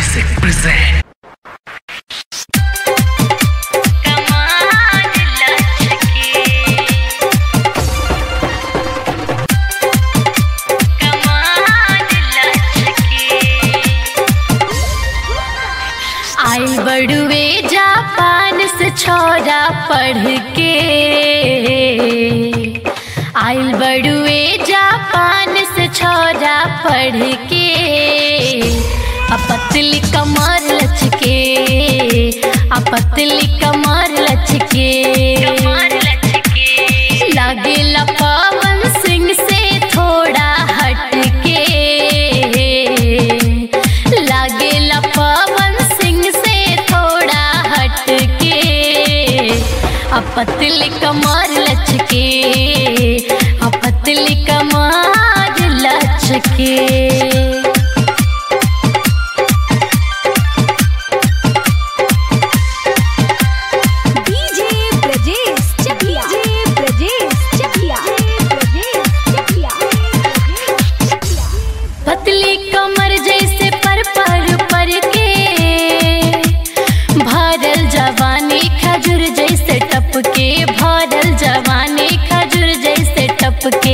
Music present. कमाल लचके कमाल लचके आइल बड़ुए जापान से छोरा पढ़ के आइल बड़ुए जापान से छोरा पढ़ के आ पतली कमर लचके आ पतली कमर लचके लागेला पवन सिंह से थोड़ा हटके लागेला पवन सिंह से थोड़ा हटके आ पतली कमर लचके आ पतली कमर लचके डीजे ब्रजेश चकिया डीजे ब्रजेश चकिया ब्रजेश चकिया पतली कमर जैसे पर पर पर के भरल जवानी खजूर जैसे टपके भरल जवानी खजूर जैसे टपके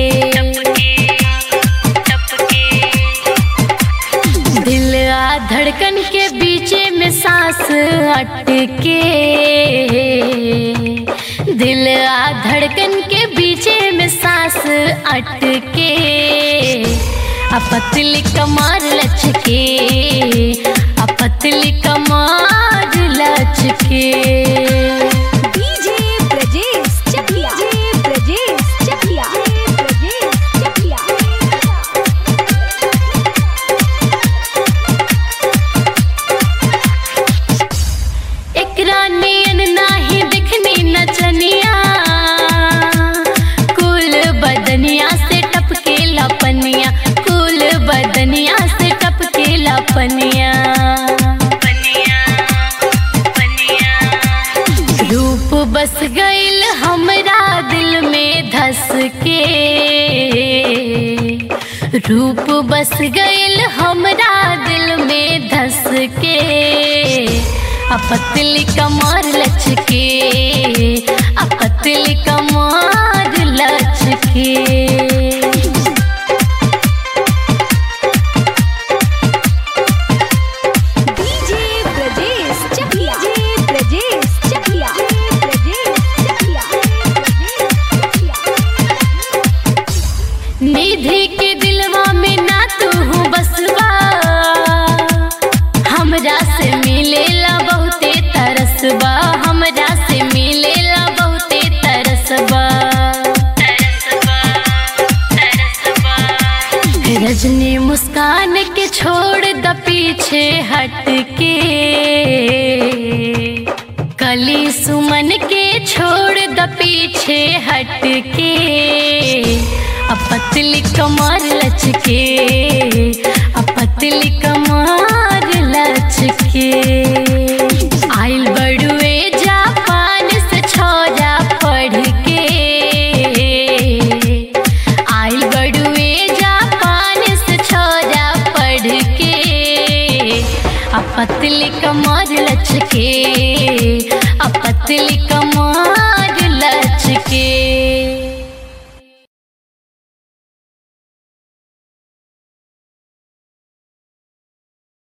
दिल आ धड़कन के बीचे में सांस अटके दिल आ धड़कन के बीचे में सांस अटके आ पतली कमर लचके आ पतली कमर लचके डीजे ब्रजेश चकिया डीजे ब्रजेश चकिया ब्रजेश चकिया एकरा नियन नाही दिखनी नचनिया कुल बदनिया से टपके लपनिया कुल बदनिया से टपके लपनिया रूप बस गईल हमरा दिल में धस के रूप बस गईल हमरा दिल में धस के आ पतली कमर लचके आ पतली कमर लचके डीजे ब्रजेश चकिया डीजे ब्रजेश चकिया ब्रजेश चकिया निधि के दिलवा में ना तू हूँ बसवा हमरा से मिलेला बहुते तरसबा हमरा से मिलेला बहुते तरसबा रजनी मुस्कान के छोड़ द पीछे हट के कली सुमन के छोड़ द पीछे हट के आ पतली कमर लचके आ पतली कमर लचके आइल बड़ुए जापान से छोरा पढ़ के आइल बड़ुए जापान से छोरा पढ़ के आ पतली कमर लचके आ पतली कमर लचके